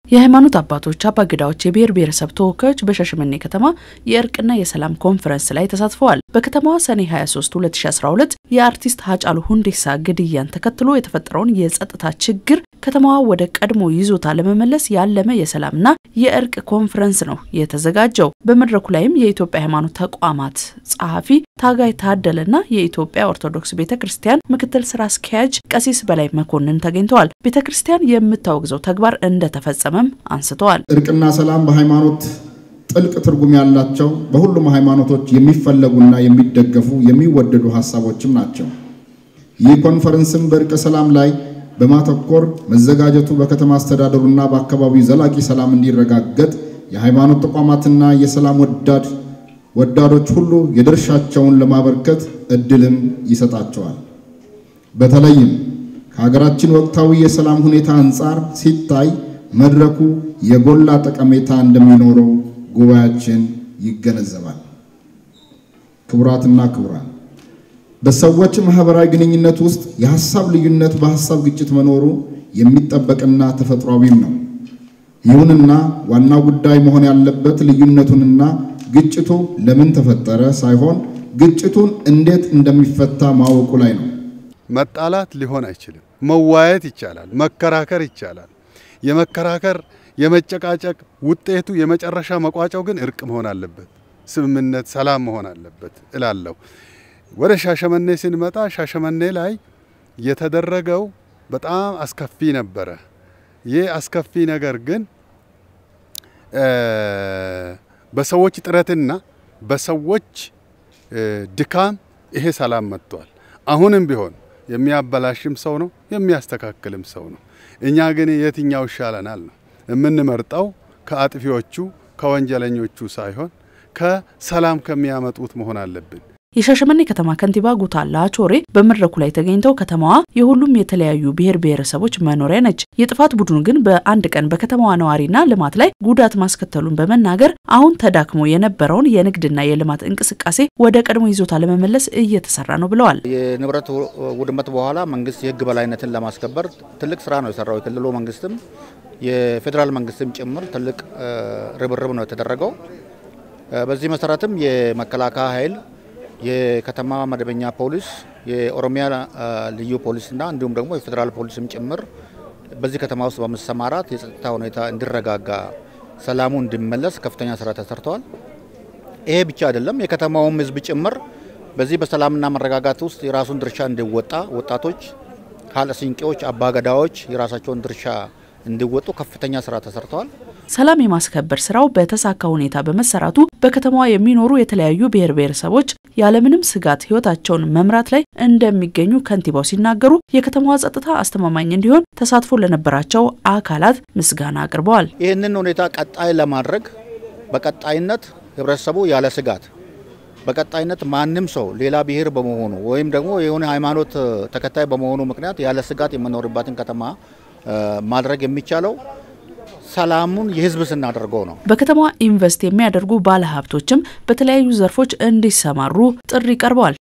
የሃይማኖት አባቶች፣ አባገዳዎች፣ የብሔር ብሔረሰብ ተወካዮች በሻሸመኔ ከተማ የእርቅና የሰላም ኮንፈረንስ ላይ ተሳትፈዋል። በከተማዋ ሰኔ 23 2012 የአርቲስት ሀጫሉ ሁንዴሳ ግድያን ተከትሎ የተፈጠረውን የጸጥታ ችግር ከተማዋ ወደ ቀድሞ ይዞታ ለመመለስ ያለመ የሰላምና የእርቅ ኮንፈረንስ ነው የተዘጋጀው። በመድረኩ ላይም የኢትዮጵያ ሃይማኖት ተቋማት ጸሐፊ ታጋይ ታደለና የኢትዮጵያ ኦርቶዶክስ ቤተ ክርስቲያን ምክትል ስራ አስኪያጅ ቀሲስ በላይ መኮንን ተገኝተዋል። ቤተ ክርስቲያን የምታወግዘው ተግባር እንደተፈጸመም አንስተዋል። እርቅና ሰላም በሃይማኖት ጥልቅ ትርጉም ያላቸው በሁሉም ሃይማኖቶች የሚፈለጉና የሚደገፉ የሚወደዱ ሀሳቦችም ናቸው። ይህ ኮንፈረንስም በእርቀ ሰላም ላይ በማተኮር መዘጋጀቱ በከተማ አስተዳደሩና በአካባቢው ዘላቂ ሰላም እንዲረጋገጥ የሃይማኖት ተቋማትና የሰላም ወዳድ ወዳዶች ሁሉ የድርሻቸውን ለማበርከት እድልም ይሰጣቸዋል። በተለይም ከሀገራችን ወቅታዊ የሰላም ሁኔታ አንጻር ሲታይ መድረኩ የጎላ ጠቀሜታ እንደሚኖረው ጉባኤያችን ይገነዘባል። ክቡራትና ክቡራን በሰዎች ማህበራዊ ግንኙነት ውስጥ የሀሳብ ልዩነት በሀሳብ ግጭት መኖሩ የሚጠበቅና ተፈጥሯዊም ነው። ይሁንና ዋናው ጉዳይ መሆን ያለበት ልዩነቱንና ግጭቱ ለምን ተፈጠረ ሳይሆን ግጭቱን እንዴት እንደሚፈታ ማወቁ ላይ ነው። መጣላት ሊሆን አይችልም። መዋየት ይቻላል፣ መከራከር ይቻላል። የመከራከር የመጨቃጨቅ ውጤቱ የመጨረሻ መቋጫው ግን እርቅ መሆን አለበት፣ ስምምነት፣ ሰላም መሆን አለበት እላለሁ። ወደ ሻሸመኔ ስንመጣ ሻሸመኔ ላይ የተደረገው በጣም አስከፊ ነበረ። ይህ አስከፊ ነገር ግን በሰዎች ጥረትና በሰዎች ድካም ይሄ ሰላም መጥቷል። አሁንም ቢሆን የሚያበላሽም ሰው ነው፣ የሚያስተካክልም ሰው ነው። እኛ ግን የትኛው ይሻለናል ነው የምንመርጠው። ከአጥፊዎቹ ከወንጀለኞቹ ሳይሆን ከሰላም ከሚያመጡት መሆን አለብን። የሻሸመኔ ከተማ ከንቲባ ጉታ ላቾሬ በመድረኩ ላይ ተገኝተው ከተማዋ የሁሉም የተለያዩ ብሔር ብሔረሰቦች መኖሪያ ነች፣ የጥፋት ቡድኑ ግን በአንድ ቀን በከተማዋ ነዋሪና ልማት ላይ ጉዳት ማስከተሉን በመናገር አሁን ተዳክሞ የነበረውን የንግድና የልማት እንቅስቃሴ ወደ ቀድሞ ይዞታ ለመመለስ እየተሰራ ነው ብለዋል። የንብረት ውድመት በኋላ መንግስት የህግ በላይነትን ለማስከበር ትልቅ ስራ ነው የሰራው። የክልሉ መንግስትም የፌዴራል መንግስትም ጭምር ትልቅ ርብርብ ነው የተደረገው። በዚህ መሰረትም የመከላከያ ኃይል የከተማ መደበኛ ፖሊስ፣ የኦሮሚያ ልዩ ፖሊስና እንዲሁም ደግሞ የፌዴራል ፖሊስም ጭምር በዚህ ከተማ ውስጥ በመሰማራት የጸጥታ ሁኔታ እንዲረጋጋ፣ ሰላሙ እንዲመለስ ከፍተኛ ስራ ተሰርተዋል። ይሄ ብቻ አይደለም፣ የከተማውም ህዝብ ጭምር በዚህ በሰላምና መረጋጋት ውስጥ የራሱን ድርሻ እንዲወጣ ወጣቶች፣ ካለሲንቄዎች፣ አባገዳዎች የራሳቸውን ድርሻ እንዲወጡ ከፍተኛ ስራ ተሰርተዋል። ሰላም የማስከበር ስራው በተሳካ ሁኔታ በመሰራቱ በከተማዋ የሚኖሩ የተለያዩ ብሔር ብሔረሰቦች ያለምንም ስጋት ህይወታቸውን መምራት ላይ እንደሚገኙ ከንቲባው ሲናገሩ የከተማዋ ጸጥታ አስተማማኝ እንዲሆን ተሳትፎ ለነበራቸው አካላት ምስጋና አቅርበዋል። ይህንን ሁኔታ ቀጣይ ለማድረግ በቀጣይነት ህብረተሰቡ ያለ ስጋት በቀጣይነት ማንም ሰው ሌላ ብሔር በመሆኑ ወይም ደግሞ የሆነ ሃይማኖት ተከታይ በመሆኑ ምክንያት ያለ ስጋት የምኖርባትን ከተማ ማድረግ የሚቻለው ሰላሙን የህዝብ ስናደርገው ነው። በከተማዋ ኢንቨስት የሚያደርጉ ባለሀብቶችም በተለያዩ ዘርፎች እንዲሰማሩ ጥሪ ቀርበዋል።